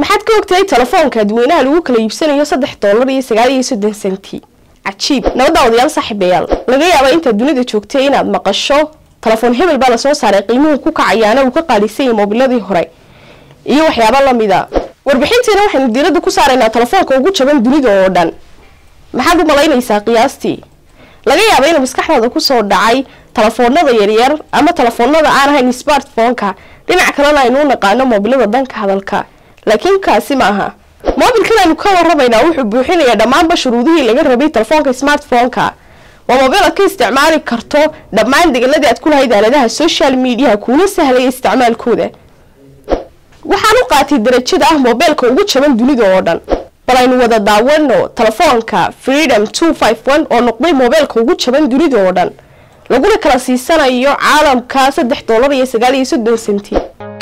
maxaad ka ogtahay telefoonka dadweynaha lagu kala iibsanayo saddex doolar iyo sagaal iyo soddon senti cajiib nabadda odayaal saaxiibayaal laga yaaba intaad dunida joogtay inaad maqasho telefoon hebel baa lasoo saaray qiimuhu ku kacayaana uu ka qaalisan yahay moobiladii hore iyo waxyaaba lamida warbixintiina waxaynu diiradda ku saaraynaa telefoonka ugu jaban dunida oo dhan maxaad u malaynaysaa qiyaastii laga yaaba inuu maskaxdaada kusoo dhacay telefoonada yaryar ama telefoonada aan ahayn smartphoneka dhinac kalena aynu u naqaano moobilada danka hadalka laakiin kaasi ma aha moobilkan aynu ka waramaynaa wuxuu buuxinayaa dhammaanba shuruudihii laga rabay telefoonka smartphoneka waa moobil aad ka isticmaali karto dhammaan degaladii aad ku lahayd aaladaha social mediaha kuuna sahlaya isticmaalkooda waxaan u qaatay darajada ah moobeelka ugu jaban dunida oo dhan bal aynu wada daawano telefoonka freedom two five one oo noqday moobeelka ugu jaban dunida oo dhan laguna kala siisanayo caalamka saddex doolar iyo sagaal iyo soddon senti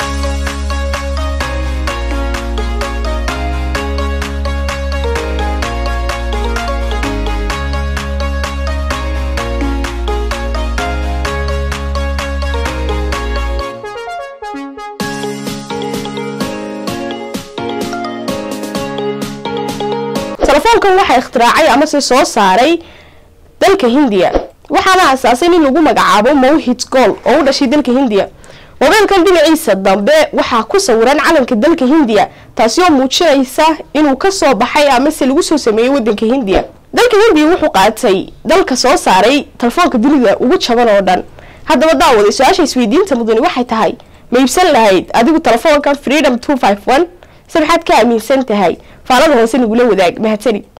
telefoonkan waxaa ikhtiraacay amase soo saaray dalka hindiya waxaana asaasay nin lagu magacaabo mowhid gool oo u dhashay dalka hindiya moobeelkan dhinaciisa dambe waxaa ku sawiran calanka dalka hindiya taasi oo muujinaysa inuu kasoo baxay amase lagu soo sameeyey wadanka hindiya dalka hindiya wuxuu qaatay dalka soo saaray telefoonka dunida ugu jaban oo dhan haddaba daawaday su-aasha isweydiinta mudani waxay tahay ma iibsan lahayd adigu telefoonkan freedom two five one se maxaad ka aaminsan tahay faalada hoose nagula wadaag mahadsanid